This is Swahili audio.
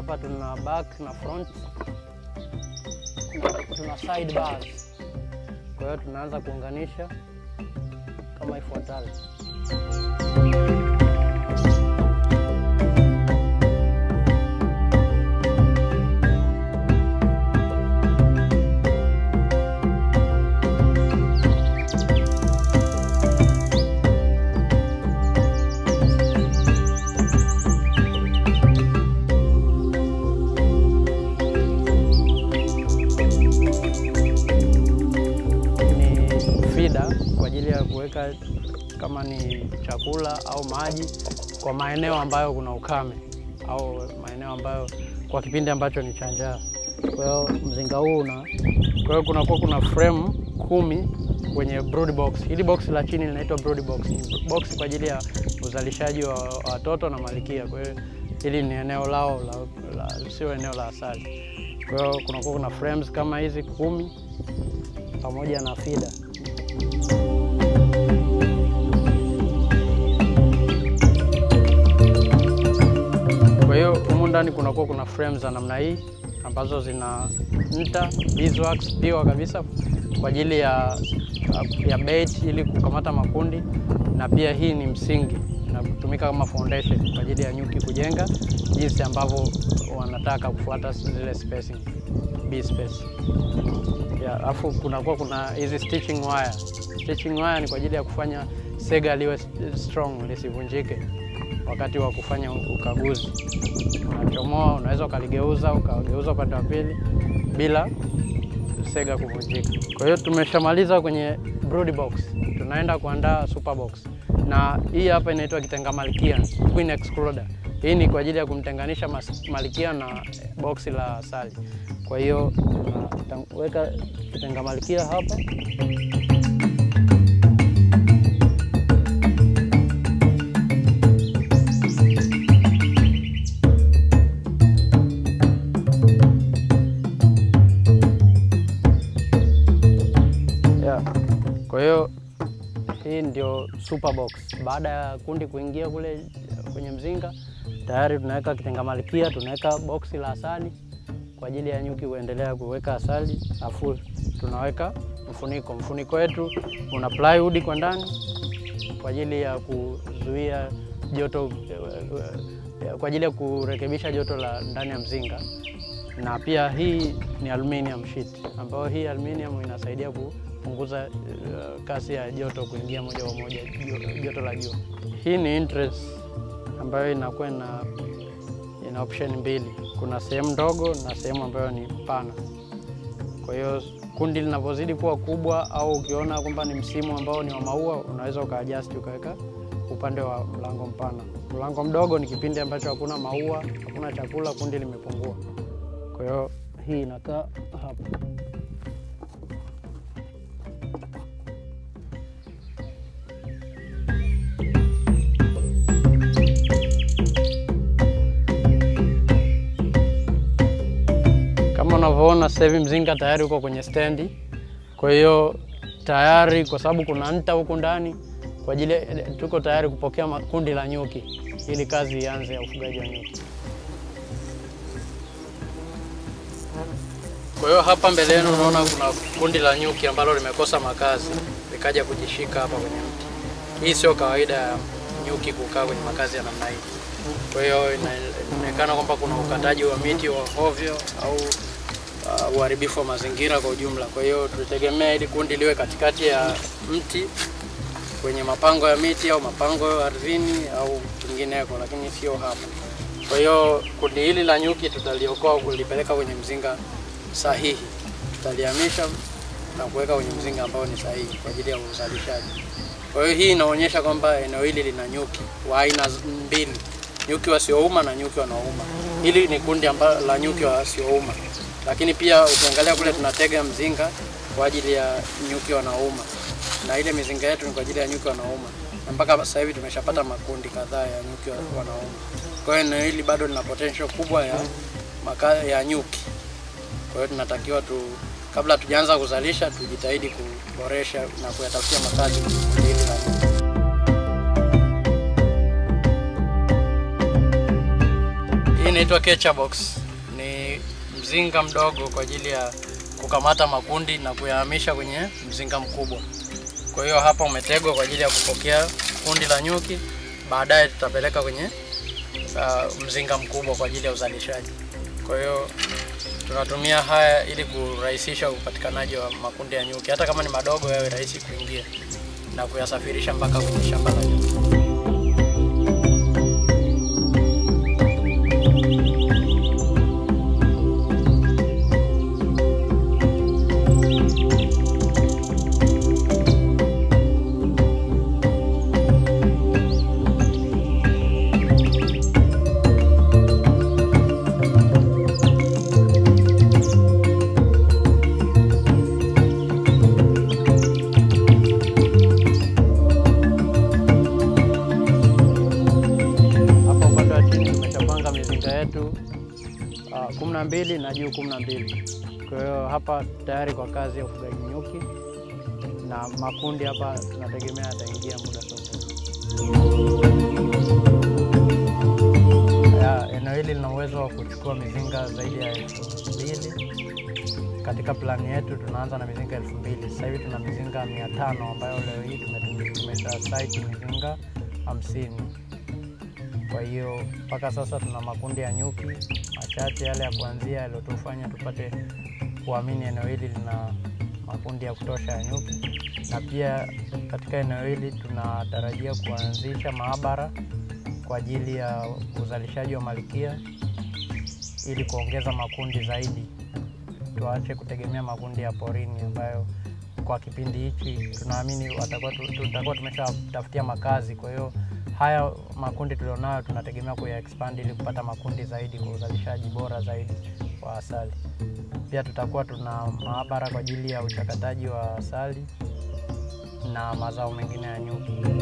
hapa tuna back na front na tuna side bars. Kwa hiyo tunaanza kuunganisha kama ifuatavyo. ni fida kwa ajili ya kuweka kama ni chakula au maji kwa maeneo ambayo kuna ukame au maeneo ambayo kwa kipindi ambacho ni cha njaa. Kwa hiyo mzinga huu una, kwa hiyo kunakuwa kuna frame kumi kwenye brood box. Hili box la chini linaitwa brood box. Ni box kwa ajili ya uzalishaji wa wa watoto na malikia. Kwa hiyo hili ni eneo lao la, la, sio eneo la asali. Kwa hiyo kunakuwa kuna frames kama hizi kumi pamoja na fida. Kwa hiyo humu ndani kunakuwa kuna frames za namna hii ambazo zina nta beeswax piwa kabisa kwa ajili ya, ya bait ili kukamata makundi, na pia hii ni msingi inatumika kama foundation kwa ajili ya nyuki kujenga jinsi ambavyo wanataka kufuata zile spacing, bee space. Ya, alafu kunakuwa kuna hizi stitching wire. Stitching wire ni kwa ajili ya kufanya sega liwe strong lisivunjike wakati wa kufanya ukaguzi. Unachomoa, unaweza ukaligeuza ukageuza upande wa pili bila sega kuvunjika. Kwa hiyo tumeshamaliza kwenye brood box, tunaenda kuandaa super box, na hii hapa inaitwa kitenga malkia queen excluder. Hii ni kwa ajili ya kumtenganisha mas- malkia na boksi la asali. Kwa hiyo tunaweka kitenga malkia hapa yeah. Kwa hiyo hii ndio super box. Baada ya kundi kuingia kule kwenye mzinga, tayari tunaweka kitenga malkia, tunaweka boksi la asali kwa ajili ya nyuki kuendelea kuweka asali, afu tunaweka mfuniko. Mfuniko wetu una plywood kwa ndani kwa ajili ya kuzuia joto, kwa ajili ya kurekebisha joto la ndani ya mzinga, na pia hii ni aluminium sheet, ambayo hii aluminium inasaidia kupunguza uh, kasi ya joto kuingia moja kwa moja jo- joto la jua. Hii ni interest ambayo inakuwa ina, ina option mbili, kuna sehemu ndogo na sehemu ambayo ni pana. Kwa hiyo kundi linavyozidi kuwa kubwa, au ukiona kwamba ni msimu ambao ni wa maua, unaweza ukaadjust ukaweka upande wa mlango mpana. Mlango mdogo ni kipindi ambacho hakuna maua, hakuna chakula, kundi limepungua. Kwa hiyo hii inakaa hapa. Kama unavyoona sasa hivi mzinga tayari uko kwenye stendi. Kwa hiyo tayari, kwa sababu kuna nta huku ndani, kwa ajili tuko tayari kupokea ma- kundi la nyuki ili kazi ianze ya ufugaji wa nyuki. Kwa hiyo hapa mbele yenu unaona kuna kundi la nyuki ambalo limekosa makazi likaja kujishika hapa kwenye mti. Hii sio kawaida ya nyuki kukaa kwenye makazi ya namna hii. Kwa hiyo ina- inaonekana kwamba kuna ukataji wa miti wa ovyo au uh, uharibifu wa mazingira kwa ujumla. Kwa hiyo tulitegemea ili kundi liwe katikati ya mti kwenye mapango ya miti au mapango ya ardhini au kwingineko, lakini sio hapa. Kwa hiyo kundi hili la nyuki tutaliokoa kulipeleka kwenye mzinga sahihi, tutalihamisha na kuweka kwenye mzinga ambao ni sahihi kwa ajili ya uzalishaji. Kwa hiyo hii inaonyesha kwamba eneo hili lina nyuki wa aina z- mbili, nyuki wasiouma na nyuki wanaouma. Hili ni kundi amba, la nyuki wasiouma, lakini pia ukiangalia kule tunatega mzinga kwa ajili ya nyuki wanaouma, na ile mizinga yetu ni kwa ajili ya nyuki wanaouma, na mpaka sasa hivi tumeshapata makundi kadhaa ya nyuki wa- wanaouma. Kwa hiyo eneo hili bado lina potential kubwa ya maka, ya nyuki. Kwa hiyo tunatakiwa tu, kabla hatujaanza kuzalisha, tujitahidi kuboresha na kuyatafutia makazi kundi hili la nyuki. Hii inaitwa catcher box. Ni mzinga mdogo kwa ajili ya kukamata makundi na kuyahamisha kwenye mzinga mkubwa. Kwa hiyo hapa umetegwa kwa ajili ya kupokea kundi la nyuki, baadaye tutapeleka kwenye uh, mzinga mkubwa kwa ajili ya uzalishaji. Kwa hiyo tunatumia haya ili kurahisisha upatikanaji wa makundi ya nyuki, hata kama ni madogo, yawe rahisi kuingia na kuyasafirisha mpaka kwenye shamba la nyuki. Hapa upande wa chini tumeshapanga mizinga yetu uh, kumi na mbili na juu kumi na mbili. Kwa hiyo hapa tayari kwa kazi ya ufugaji nyuki, na makundi hapa tunategemea yataingia muda sote. Ya, eneo hili lina uwezo wa kuchukua mizinga zaidi ya elfu mbili. Katika plani yetu tunaanza na mizinga elfu mbili. Sasa hivi tuna mizinga mia tano ambayo leo hii tumetum- tumesha site mizinga hamsini. Kwa hiyo mpaka sasa tuna makundi ya nyuki machache yale ya kuanzia yaliyotufanya tupate kuamini eneo hili lina makundi ya kutosha ya nyuki, na pia katika eneo hili tunatarajia kuanzisha maabara kwa ajili ya uzalishaji wa malikia ili kuongeza makundi zaidi, tuache kutegemea makundi ya porini ambayo kwa kipindi hichi tunaamini watakuwa tu- tutakuwa tumeshatafutia makazi. Kwa hiyo haya makundi tulionayo tunategemea kuya expand ili kupata makundi zaidi kwa uzalishaji bora zaidi wa asali. Pia tutakuwa tuna maabara kwa ajili ya uchakataji wa asali na mazao mengine ya nyuki.